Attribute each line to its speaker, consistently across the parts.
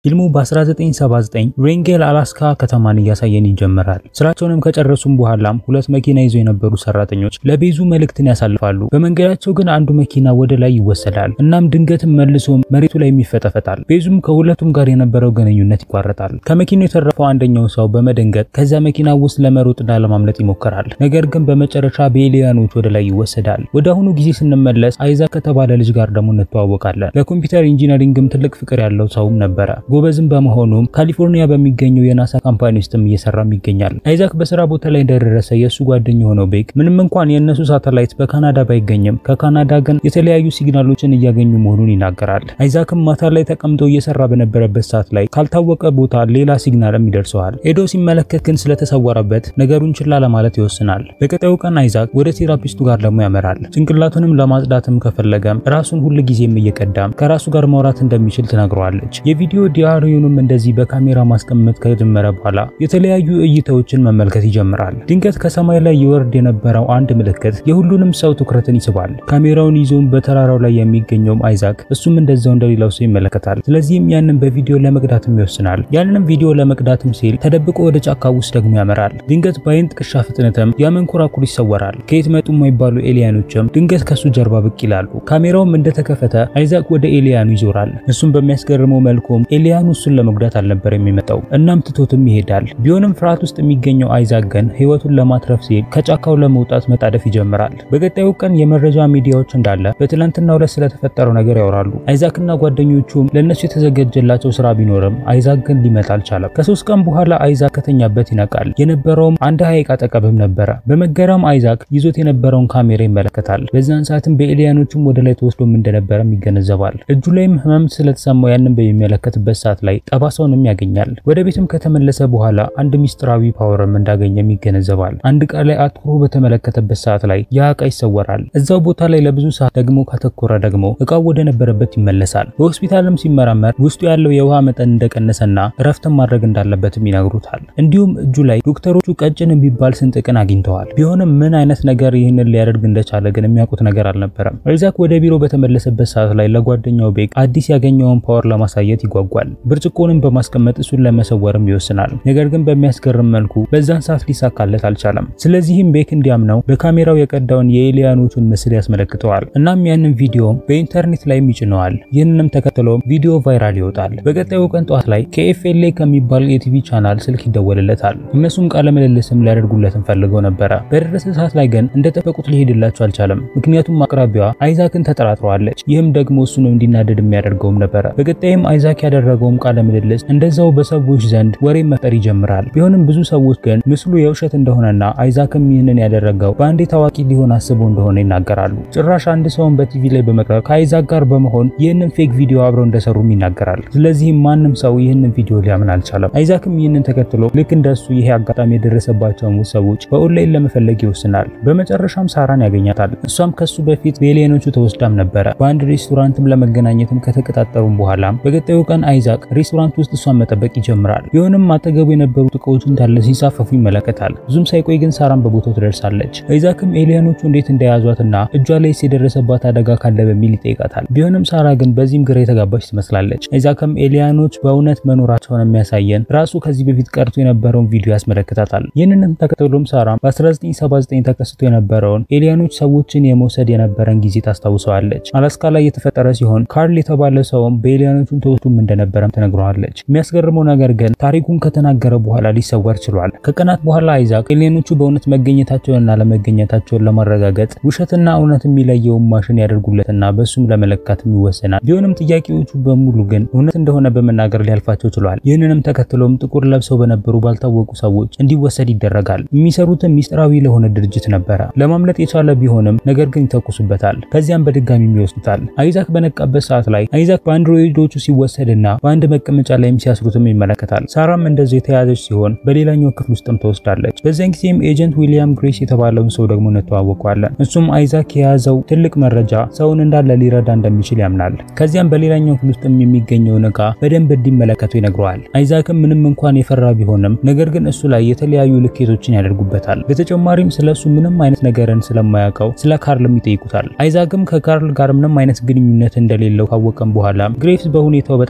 Speaker 1: ፊልሙ በ1979 ሬንጌል አላስካ ከተማን እያሳየን ይጀምራል። ስራቸውንም ከጨረሱም በኋላም ሁለት መኪና ይዘው የነበሩ ሰራተኞች ለቤዙ መልእክትን ያሳልፋሉ። በመንገዳቸው ግን አንዱ መኪና ወደ ላይ ይወሰዳል። እናም ድንገትም መልሶ መሬቱ ላይ ይፈጠፈጣል። ቤዙም ከሁለቱም ጋር የነበረው ግንኙነት ይቋረጣል። ከመኪናው የተረፈው አንደኛው ሰው በመደንገጥ ከዚያ መኪና ውስጥ ለመሮጥና ለማምለጥ ይሞክራል። ነገር ግን በመጨረሻ በኤሊያኖች ወደ ላይ ይወሰዳል። ወደ አሁኑ ጊዜ ስንመለስ አይዛክ ከተባለ ልጅ ጋር ደግሞ እንተዋወቃለን። ለኮምፒውተር ኢንጂነሪንግም ትልቅ ፍቅር ያለው ሰውም ነበረ። ጎበዝም በመሆኑም ካሊፎርኒያ በሚገኘው የናሳ ካምፓኒ ውስጥም እየሰራም ይገኛል። አይዛክ በስራ ቦታ ላይ እንደደረሰ የእሱ ጓደኛ የሆነው ቤክ ምንም እንኳን የእነሱ ሳተላይት በካናዳ ባይገኝም ከካናዳ ግን የተለያዩ ሲግናሎችን እያገኙ መሆኑን ይናገራል። አይዛክም ማታ ላይ ተቀምጦ እየሰራ በነበረበት ሰዓት ላይ ካልታወቀ ቦታ ሌላ ሲግናልም ይደርሰዋል። ሄዶ ሲመለከት ግን ስለተሰወረበት ነገሩን ችላ ለማለት ይወስናል። በቀጣዩ ቀን አይዛክ ወደ ቴራፒስቱ ጋር ደግሞ ያመራል። ጭንቅላቱንም ለማጽዳትም ከፈለገም ራሱን ሁል ጊዜም እየቀዳም ከራሱ ጋር ማውራት እንደሚችል ትነግረዋለች። የቪዲዮ ዲያሪውንም እንደዚህ በካሜራ ማስቀመጥ ከጀመረ በኋላ የተለያዩ እይታዎችን መመልከት ይጀምራል። ድንገት ከሰማይ ላይ ይወርድ የነበረው አንድ ምልክት የሁሉንም ሰው ትኩረትን ይስባል። ካሜራውን ይዞም በተራራው ላይ የሚገኘውም አይዛክ እሱም እንደዛው እንደሌላው ሰው ይመለከታል። ስለዚህም ያንን በቪዲዮ ለመቅዳትም ይወስናል። ያንንም ቪዲዮ ለመቅዳትም ሲል ተደብቆ ወደ ጫካ ውስጥ ደግሞ ያመራል። ድንገት በአይን ጥቅሻ ፍጥነትም ያመንኮራኩር ይሰወራል። ከየት መጡ የማይባሉ ኤሊያኖችም ድንገት ከሱ ጀርባ ብቅ ይላሉ። ካሜራውም እንደተከፈተ አይዛክ ወደ ኤሊያኑ ይዞራል። እሱም በሚያስገርመው መልኩም ኤሊያኑ እሱን ለመጉዳት አልነበር የሚመጣው እናም ትቶትም ይሄዳል። ቢሆንም ፍርሃት ውስጥ የሚገኘው አይዛክ ግን ህይወቱን ለማትረፍ ሲል ከጫካው ለመውጣት መጣደፍ ይጀምራል። በቀጣዩ ቀን የመረጃ ሚዲያዎች እንዳለ በትላንትናው ዕለት ስለተፈጠረው ነገር ያወራሉ። አይዛክና ጓደኞቹም ለእነሱ የተዘጋጀላቸው ስራ ቢኖርም አይዛክ ግን ሊመጣ አልቻለም። ከሶስት ቀን በኋላ አይዛክ ከተኛበት ይነቃል። የነበረውም አንድ ሐይቅ አጠገብም ነበረ። በመገረም አይዛክ ይዞት የነበረውን ካሜራ ይመለከታል። በዛን ሰዓትም በኤሊያኖቹም ወደ ላይ ተወስዶም እንደነበረም ይገነዘባል። እጁ ላይም ህመም ስለተሰማው ያንን በሚመለከትበት ሰዓት ላይ ጠባሳውንም ያገኛል። ወደ ቤትም ከተመለሰ በኋላ አንድ ሚስጥራዊ ፓወርም እንዳገኘም ይገነዘባል። አንድ ዕቃ ላይ አትኩሮ በተመለከተበት ሰዓት ላይ ያ ዕቃ ይሰወራል። እዛው ቦታ ላይ ለብዙ ሰዓት ደግሞ ካተኮረ ደግሞ ዕቃው ወደ ነበረበት ይመለሳል። በሆስፒታልም ሲመረመር ውስጡ ያለው የውሃ መጠን እንደቀነሰና እረፍትን ማድረግ እንዳለበትም ይነግሩታል። እንዲሁም እጁ ላይ ዶክተሮቹ ቀጭን የሚባል ስንጥቅን አግኝተዋል። ቢሆንም ምን አይነት ነገር ይህንን ሊያደርግ እንደቻለ ግን የሚያውቁት ነገር አልነበረም። አይዛክ ወደ ቢሮ በተመለሰበት ሰዓት ላይ ለጓደኛው ቤክ አዲስ ያገኘውን ፓወር ለማሳየት ይጓጓል። ብርጭቆንም በማስቀመጥ እሱን ለመሰወርም ይወስናል። ነገር ግን በሚያስገርም መልኩ በዛን ሰዓት ሊሳካለት አልቻለም። ስለዚህም ቤክ እንዲያምነው በካሜራው የቀዳውን የኤሊያኖቹን ምስል ያስመለክተዋል። እናም ያንን ቪዲዮ በኢንተርኔት ላይም ይጭነዋል። ይህንንም ተከትሎ ቪዲዮ ቫይራል ይወጣል። በቀጣዩ ቀን ጠዋት ላይ ከኤፍኤልኤ ከሚባል የቲቪ ቻናል ስልክ ይደወልለታል። እነሱም ቃለ ምልልስም ሊያደርጉለትም ፈልገው ነበረ። በደረሰ ሰዓት ላይ ግን እንደጠበቁት ሊሄድላቸው አልቻለም። ምክንያቱም አቅራቢዋ አይዛክን ተጠራጥረዋለች። ይህም ደግሞ እሱን እንዲናደድ የሚያደርገውም ነበረ። በቀጣይም አይዛክ ያደረገውም ቃለ ምልልስ እንደዛው በሰዎች ዘንድ ወሬ መፍጠር ይጀምራል። ቢሆንም ብዙ ሰዎች ግን ምስሉ የውሸት እንደሆነና አይዛክም ይህንን ያደረገው በአንዴ ታዋቂ ሊሆን አስቦ እንደሆነ ይናገራሉ። ጭራሽ አንድ ሰውን በቲቪ ላይ በመቅረብ ከአይዛክ ጋር በመሆን ይህንን ፌክ ቪዲዮ አብረው እንደሰሩም ይናገራል። ስለዚህም ማንም ሰው ይህንን ቪዲዮ ሊያምን አልቻለም። አይዛክም ይህንን ተከትሎ ልክ እንደሱ ይሄ አጋጣሚ የደረሰባቸውን ሰዎች በኦንላይን ለመፈለግ ይወስናል። በመጨረሻም ሳራን ያገኛታል። እሷም ከሱ በፊት በኤሊየኖቹ ተወስዳም ነበረ። በአንድ ሬስቶራንትም ለመገናኘትም ከተቀጣጠሩም በኋላ በቀጣዩ ቀን አይዛክ ሬስቶራንት ውስጥ እሷን መጠበቅ ይጀምራል። ቢሆንም አጠገቡ የነበሩት እቃዎች እንዳለ ሲንሳፈፉ ይመለከታል። ብዙም ሳይቆይ ግን ሳራን በቦታው ትደርሳለች። አይዛክም ኤሊየኖቹ እንዴት እንደያዟትና እጇ ላይ የደረሰባት አደጋ ካለ በሚል ይጠይቃታል። ቢሆንም ሳራ ግን በዚህም ግራ የተጋባች ትመስላለች። አይዛክም ኤሊያኖች በእውነት መኖራቸውን የሚያሳየን ራሱ ከዚህ በፊት ቀርቶ የነበረውን ቪዲዮ ያስመለክታታል። ይህንንም ተከትሎም ሳራ በ1979 ተከስቶ የነበረውን ኤሊያኖች ሰዎችን የመውሰድ የነበረን ጊዜ ታስታውሰዋለች። አላስካ ላይ የተፈጠረ ሲሆን ካርል የተባለ ሰውም በኤሊያኖቹን ተወስዶም እንደነበረም ትነግረዋለች። የሚያስገርመው ነገር ግን ታሪኩን ከተናገረ በኋላ ሊሰወር ችሏል። ከቀናት በኋላ አይዛክ ኤሊያኖቹ በእውነት መገኘታቸውንና ለመገኘታቸውን ለማረጋገጥ ውሸትና እውነት የሚለየውን ማሽን ያደርጉለትና በሱም ለመለካትም ይወሰናል። ቢሆንም ጥያቄዎቹ በሙሉ ግን እውነት እንደሆነ በመናገር ሊያልፋቸው ችሏል። ይህንንም ተከትሎም ጥቁር ለብሰው በነበሩ ባልታወቁ ሰዎች እንዲወሰድ ይደረጋል። የሚሰሩትም ሚስጥራዊ ለሆነ ድርጅት ነበረ። ለማምለጥ የቻለ ቢሆንም ነገር ግን ይተኩሱበታል። ከዚያም በድጋሚ ይወስዱታል። አይዛክ በነቃበት ሰዓት ላይ አይዛክ በአንድሮይዶቹ ሲወሰድና በአንድ መቀመጫ ላይም ሲያስሩትም ይመለከታል። ሳራም እንደዚህ የተያዘች ሲሆን በሌላኛው ክፍል ውስጥም ተወስዳለች። በዚያን ጊዜም ኤጀንት ዊሊያም ግሬስ የተባለውን ሰው ደግሞ እንተዋወቀዋለን። እሱም አይዛክ የያዘው ትልቅ መረጃ ሰውን እንዳለ ሊረዳ እንደሚችል ያምናል። ከዚያም በሌላኛው ክፍል ውስጥም የሚገኘውን ዕቃ በደንብ እንዲመለከቱ ይነግረዋል። አይዛክም ምንም እንኳን የፈራ ቢሆንም ነገር ግን እሱ ላይ የተለያዩ ልኬቶችን ያደርጉበታል። በተጨማሪም ስለ እሱ ምንም አይነት ነገርን ስለማያውቀው ስለ ካርልም ይጠይቁታል። አይዛክም ከካርል ጋር ምንም አይነት ግንኙነት እንደሌለው ካወቀም በኋላ ግሬቭስ በሁኔታው በጣም መናደድ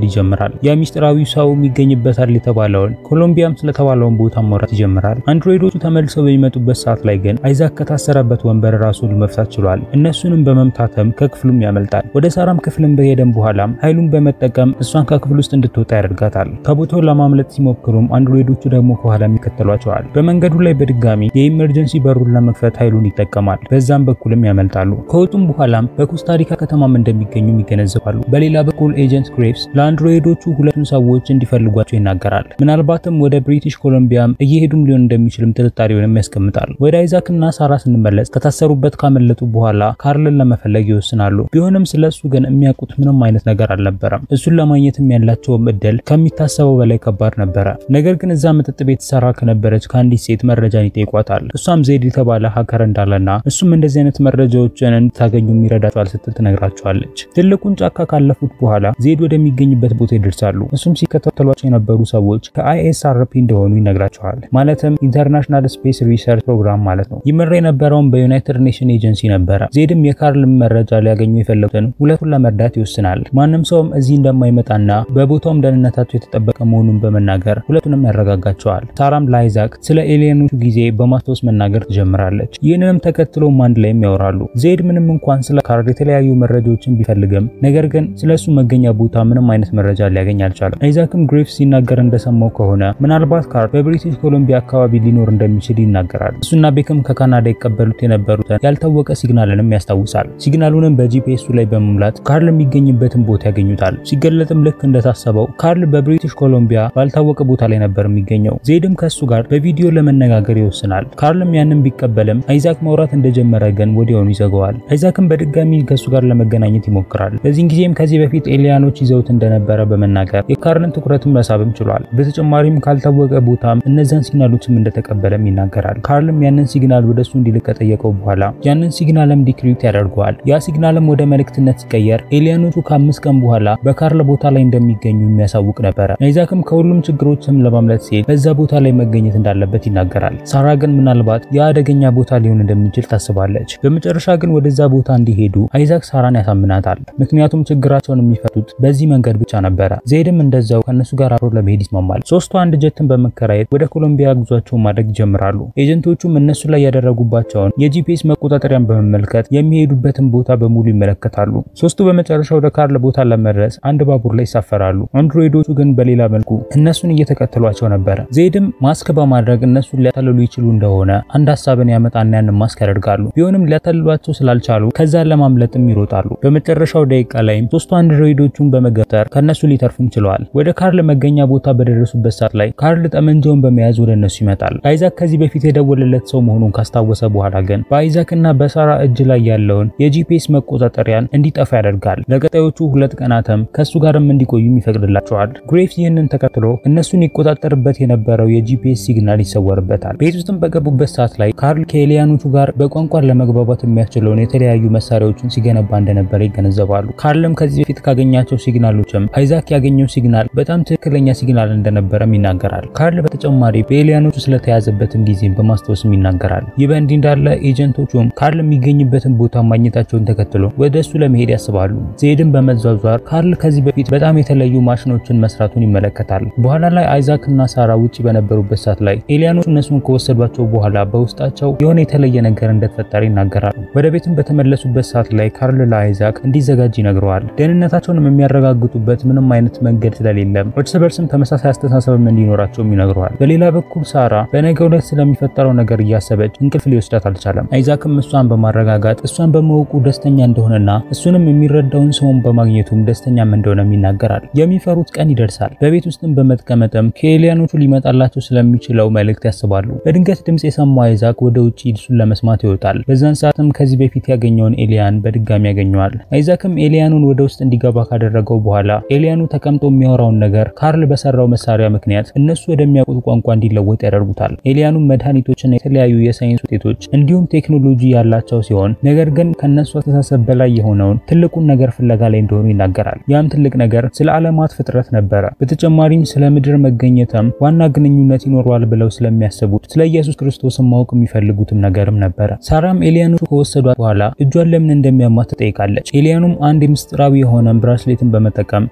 Speaker 1: ማውረድ ይጀምራል። ያ ሚስጥራዊ ሰው የሚገኝበታል የተባለውን ኮሎምቢያም ስለተባለውን ቦታ ማውራት ይጀምራል። አንድሮይዶቹ ተመልሰው በሚመጡበት ሰዓት ላይ ግን አይዛክ ከታሰረበት ወንበር ራሱን መፍታት ችሏል። እነሱንም በመምታተም ከክፍሉም ያመልጣል። ወደ ሳራም ክፍልም በሄደም በኋላም ኃይሉን በመጠቀም እሷን ከክፍል ውስጥ እንድትወጣ ያደርጋታል። ከቦታው ለማምለጥ ሲሞክሩም አንድሮይዶቹ ደግሞ ከኋላ ይከተሏቸዋል። በመንገዱ ላይ በድጋሚ የኢመርጀንሲ በሩን ለመክፈት ኃይሉን ይጠቀማል። በዛም በኩልም ያመልጣሉ። ከወጡም በኋላም በኮስታሪካ ከተማም እንደሚገኙም ይገነዘባሉ። በሌላ በኩል ኤጀንት ግሬቭስ ለአንድሮይዶቹ ሁለቱን ሰዎች እንዲፈልጓቸው ይናገራል። ምናልባትም ወደ ብሪቲሽ ኮሎምቢያም እየሄዱም ሊሆን እንደሚችልም ጥርጣሬውንም ያስቀምጣል። ወደ አይዛክ እና ሳራ ስንመለስ ከታሰሩበት ካመለጡ በኋላ ካርልን ለመፈለግ ይወስናሉ። ቢሆንም ስለሱ ግን የሚያውቁት ምንም አይነት ነገር አልነበረም። እሱን ለማግኘትም ያላቸውም እድል ከሚታሰበው በላይ ከባድ ነበረ። ነገር ግን እዛ መጠጥ ቤት ሰራ ከነበረች ከአንዲት ሴት መረጃን ይጠይቋታል። እሷም ዜድ የተባለ ሀከር እንዳለና እሱም እንደዚህ አይነት መረጃዎችን እንድታገኙ ይረዳቸዋል ስትል ትነግራቸዋለች። ትልቁን ጫካ ካለፉት በኋላ ዜድ ወደሚገኝበት ቦታ ይደርሳሉ። እሱም ሲከታተሏቸው የነበሩ ሰዎች ከአይኤስአርፒ እንደሆኑ ይነግራቸዋል። ማለትም ኢንተርናሽናል ስፔስ ሪሰርች ፕሮግራም ማለት ነው። ይመራ የነበረውን በዩናይትድ ኔሽን ኤጀንሲ ነበረ። ዜድም የካርል መረጃ ሊያገኙ የፈለጉትን ሁለቱን ለመርዳት ይወስናል። ማንም ሰውም እዚህ እንደማይመጣና በቦታውም ደህንነታቸው የተጠበቀ መሆኑን በመናገር ሁለቱንም ያረጋጋቸዋል። ሳራም ለአይዛክ ስለ ኤሊየኖቹ ጊዜ በማስታወስ መናገር ትጀምራለች። ይህንንም ተከትሎም አንድ ላይም ያወራሉ። ዜድ ምንም እንኳን ስለ ካርል የተለያዩ መረጃዎችን ቢፈልግም ነገር ግን ስለ እሱ መገኛ ቦታ ምንም አይነት መረጃ ሊያገኝ አልቻለም። አይዛክም ግሬቭስ ሲናገር እንደሰማው ከሆነ ምናልባት ካርል በብሪቲሽ ኮሎምቢያ አካባቢ ሊኖር እንደሚችል ይናገራል። እሱና ቤክም ከካናዳ ይቀበሉት የነበሩትን ያልታወቀ ሲግናልንም ያስታውሳል። ሲግናሉንም በጂፒኤሱ ላይ በመሙላት ካርል የሚገኝበትን ቦታ ያገኙታል። ሲገለጥም ልክ እንደታሰበው ካርል በብሪቲሽ ኮሎምቢያ ባልታወቀ ቦታ ላይ ነበር የሚገኘው። ዜድም ከሱ ጋር በቪዲዮ ለመነጋገር ይወስናል። ካርልም ያንን ቢቀበልም አይዛክ ማውራት እንደጀመረ ግን ወዲያውኑ ይዘገዋል። አይዛክም በድጋሚ ከሱ ጋር ለመገናኘት ይሞክራል። በዚህን ጊዜም ከዚህ በፊት ኤሊያኖች ይዘውት እንደነበረ በመናገር የካርልን ትኩረትም መሳብም ችሏል። በተጨማሪም ካልታወቀ ቦታም እነዛን ሲግናሎችም እንደተቀበለም ይናገራል። ካርልም ያንን ሲግናል ወደሱ እንዲልክ ከጠየቀው በኋላ ያንን ሲግናልም ዲክሪፕት ያደርገዋል። ያ ሲግናልም ወደ መልእክትነት ሲቀየር ኤሊያኖቹ ከአምስት ቀን በኋላ በካርል ቦታ ላይ እንደሚገኙ የሚያሳውቅ ነበረ። አይዛክም ከሁሉም ችግሮችም ለማምለጥ ሲል በዛ ቦታ ላይ መገኘት እንዳለበት ይናገራል። ሳራ ግን ምናልባት የአደገኛ ቦታ ሊሆን እንደሚችል ታስባለች። በመጨረሻ ግን ወደዛ ቦታ እንዲሄዱ አይዛክ ሳራን ያሳምናታል። ምክንያቱም ችግራቸውን የሚፈቱት በዚህ መንገድ ብቻ ነበረ። ዜድም እንደዛው ከእነሱ ጋር አብሮ ለመሄድ ይስማማል። ሶስቱ አንድ ጀትን በመከራየት ወደ ኮሎምቢያ ጉዟቸውን ማድረግ ይጀምራሉ። ኤጀንቶቹም እነሱ ላይ ያደረጉባቸውን የጂፒኤስ መቆጣጠሪያን በመመልከት የሚሄዱበትን ቦታ በሙሉ ይመለከታሉ። ሶስቱ በመጨረሻ ወደ ካርል ቦታ ለመድረስ አንድ ባቡር ላይ ይሳፈራሉ። አንድሮይዶቹ ግን በሌላ መልኩ እነሱን እየተከተሏቸው ነበረ። ዜድም ማስክ በማድረግ እነሱን ሊያታልሉ ይችሉ እንደሆነ አንድ ሀሳብን ያመጣና ያንን ማስክ ያደርጋሉ። ቢሆንም ሊያታልሏቸው ስላልቻሉ ከዛ ለማምለጥም ይሮጣሉ። በመጨረሻው ደቂቃ ላይም ሶስቱ አንድሮይዶቹን በመገፍተር ከነሱ ሊተርፉም ችለዋል። ወደ ካርል መገኛ ቦታ በደረሱበት ሰዓት ላይ ካርል ጠመንጃውን በመያዝ ወደ እነሱ ይመጣል። አይዛክ ከዚህ በፊት የደወለለት ሰው መሆኑን ካስታወሰ በኋላ ግን በአይዛክ እና በሳራ እጅ ላይ ያለውን የጂፒኤስ መቆጣጠሪያን እንዲጠፋ ያደርጋል። ለቀጣዮቹ ሁለት ቀናትም ከሱ ጋርም እንዲቆዩም ይፈቅድላቸዋል። ግሬቭስ ይህንን ተከትሎ እነሱን ይቆጣጠርበት የነበረው የጂፒኤስ ሲግናል ይሰወርበታል። ቤት ውስጥም በገቡበት ሰዓት ላይ ካርል ከኤሊያኖቹ ጋር በቋንቋን ለመግባባት የሚያስችለውን የተለያዩ መሳሪያዎችን ሲገነባ እንደነበረ ይገነዘባሉ። ካርልም ከዚህ በፊት ካገኛቸው ሲግናሎችም አይዛክ ያገኘው ሲግናል በጣም ትክክለኛ ሲግናል እንደነበረም ይናገራል። ካርል በተጨማሪ በኤሊያኖቹ ስለተያዘበትም ጊዜም በማስታወስም ይናገራል። ይህ በእንዲህ እንዳለ ኤጀንቶቹም ካርል የሚገኝበትን ቦታ ማግኘታቸውን ተከትሎ ወደ እሱ ለመሄድ ያስባሉ። ዜድን በመዟዟር ካርል ከዚህ በፊት በጣም የተለዩ ማሽኖችን መስራቱን ይመለከታል። በኋላ ላይ አይዛክ እና ሳራ ውጪ በነበሩበት ሰዓት ላይ ኤሊያኖቹ እነሱን ከወሰዷቸው በኋላ በውስጣቸው የሆነ የተለየ ነገር እንደተፈጠረ ይናገራሉ። ወደ ቤትም በተመለሱበት ሰዓት ላይ ካርል ለአይዛክ እንዲዘጋጅ ይነግረዋል። ደህንነታቸውንም የሚያረጋግጡበት ምንም አይነት መንገድ ስለሌለም እርስ በርስም ተመሳሳይ አስተሳሰብም እንዲኖራቸውም ይነግረዋል። በሌላ በኩል ሳራ በነገው ዕለት ስለሚፈጠረው ነገር እያሰበች እንቅልፍ ሊወስዳት አልቻለም። አይዛክም እሷን በማረጋጋት እሷን በማወቁ ደስተኛ እንደሆነና እሱንም የሚረዳውን ሰውን በማግኘቱም ደስተኛም እንደሆነም ይናገራል። የሚፈሩት ቀን ይደርሳል። በቤት ውስጥም በመጥቀመጥም ከኤሊያኖቹ ሊመጣላቸው ስለሚችለው መልእክት ያስባሉ። በድንገት ድምፅ የሰማው አይዛክ ወደ ውጭ እሱን ለመስማት ይወጣል። በዛን ሰዓትም ከዚህ በፊት ያገኘውን ኤሊያን በድጋሚ ያገኘዋል። አይዛክም ኤሊያኑን ወደ ውስጥ እንዲገባ ካደረገው በኋላ ኤሊያኑ ተቀምጦ የሚያወራውን ነገር ካርል በሰራው መሳሪያ ምክንያት እነሱ ወደሚያውቁት ቋንቋ እንዲለወጥ ያደርጉታል። ኤሊያኑም መድኃኒቶችና የተለያዩ የሳይንስ ውጤቶች እንዲሁም ቴክኖሎጂ ያላቸው ሲሆን ነገር ግን ከነሱ አስተሳሰብ በላይ የሆነውን ትልቁን ነገር ፍለጋ ላይ እንደሆኑ ይናገራል። ያም ትልቅ ነገር ስለ ዓለማት ፍጥረት ነበረ። በተጨማሪም ስለ ምድር መገኘትም ዋና ግንኙነት ይኖረዋል ብለው ስለሚያስቡት ስለ ኢየሱስ ክርስቶስን ማወቅ የሚፈልጉትም ነገርም ነበረ። ሳራም ኤሊያኖቹ ከወሰዷት በኋላ እጇን ለምን እንደሚያማት ትጠይቃለች። ኤሊያኑም አንድ ምስጢራዊ የሆነ ብራስሌትን በመጠቀም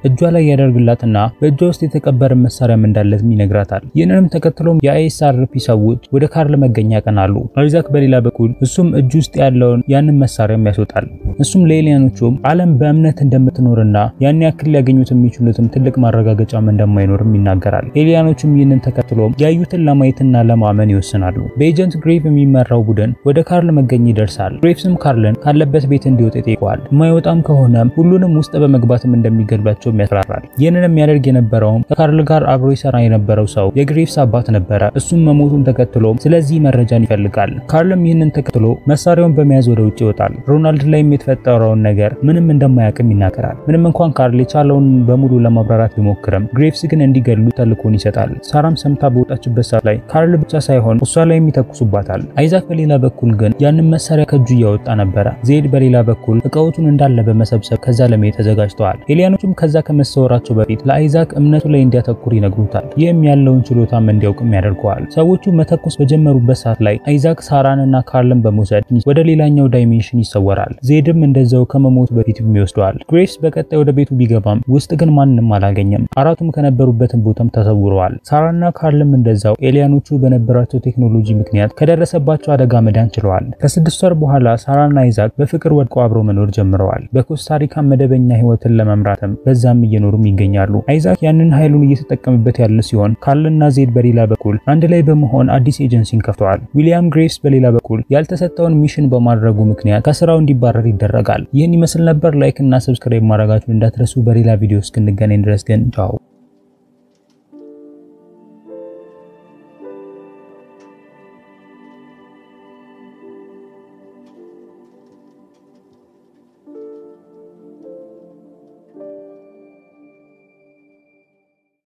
Speaker 1: እጇ ላይ ያደርግላትና በእጇ ውስጥ የተቀበረ መሳሪያም እንዳለትም ይነግራታል። ይህንንም ተከትሎም የአይኤስአርፒ ሰዎች ወደ ካርል መገኛ ያቀናሉ። አይዛክ በሌላ በኩል እሱም እጁ ውስጥ ያለውን ያንን መሳሪያም ያስወጣል። እሱም ለኤሊያኖቹም ዓለም በእምነት እንደምትኖርና ያን ያክል ሊያገኙት የሚችሉትም ትልቅ ማረጋገጫም እንደማይኖርም ይናገራል። ኤሊያኖቹም ይህንን ተከትሎም ያዩትን ለማየትና ለማመን ይወስናሉ። በኤጀንት ግሬቭ የሚመራው ቡድን ወደ ካርል መገኛ ይደርሳል። ግሬቭስም ካርልን ካለበት ቤት እንዲወጥ ይጠይቀዋል። የማይወጣም ከሆነም ሁሉንም ውስጥ በመግባትም እንደሚገድላቸውም ያስፈራራል። ይህንን የሚያደርግ የነበረውም ከካርል ጋር አብሮ ይሰራ የነበረው ሰው የግሬቭስ አባት ነበረ። እሱም መሞቱን ተከትሎም ስለዚህ መረጃን ይፈልጋል። ካርልም ይህንን ተከትሎ መሳሪያውን በመያዝ ወደ ውጭ ይወጣል። ሮናልድ ላይም የተፈጠረውን ነገር ምንም እንደማያውቅም ይናገራል። ምንም እንኳን ካርል የቻለውን በሙሉ ለማብራራት ቢሞክርም ግሬቭስ ግን እንዲገሉ ተልኮን ይሰጣል። ሳራም ሰምታ በወጣችበት ሰዓት ላይ ካርል ብቻ ሳይሆን እሷ ላይም ይተኩሱባታል። አይዛክ በሌላ በኩል ግን ያንን መሳሪያ ከእጁ እያወጣ ነበረ። ዜድ በሌላ በኩል እቃዎቹን እንዳለ በመሰብሰብ ከዛ ለመሄድ ተዘጋጅተዋል። ኤሊያኖቹም ከዛ ከመሰወራቸው በፊት ለአይዛክ እምነቱ ላይ እንዲያተኩር ይነግሩታል። ይህም ያለውን ችሎታም እንዲያውቅም ያደርገዋል። ሰዎቹ መተኮስ በጀመሩበት ሰዓት ላይ አይዛክ ሳራንና ካርልን በመውሰድ ወደ ሌላኛው ዳይሜንሽን ይሰወራል። ዜድም እንደዛው ከመሞቱ በፊት ይወስደዋል። ግሬቭስ በቀጣይ ወደ ቤቱ ቢገባም ውስጥ ግን ማንም አላገኘም። አራቱም ከነበሩበትም ቦታም ተሰውረዋል። ሳራና ካርልም እንደዛው ኤሊያኖቹ በነበራቸው ቴክኖሎጂ ምክንያት ከደረሰባቸው አደጋ መዳን ችለዋል። ከስድስት ወር በኋላ ሳራና አይዛክ በፍቅር ወድቀው አብረው መኖር ጀምረዋል። በኮስታሪካ መደበኛ ህይወትን ለመምራትም በዛም እየኖሩም ይገኛሉ። አይዛክ ያንን ኃይሉን እየተጠቀምበት ያለ ሲሆን ካርልና ዜድ በሌላ በኩል አንድ ላይ በመሆን አዲስ ኤጀንሲን ከፍተዋል። ዊሊያም ግሬቭስ በሌላ በኩል ያልተሰጠውን ሚሽን በማድረጉ ምክንያት ከስራው እንዲባረር ይደረጋል። ይህን ይመስል ነበር። ላይክ እና ሰብስክራይብ ማድረጋችሁን እንዳትረሱ። በሌላ ቪዲዮ እስክንገናኝ ድረስ ግን ቻው።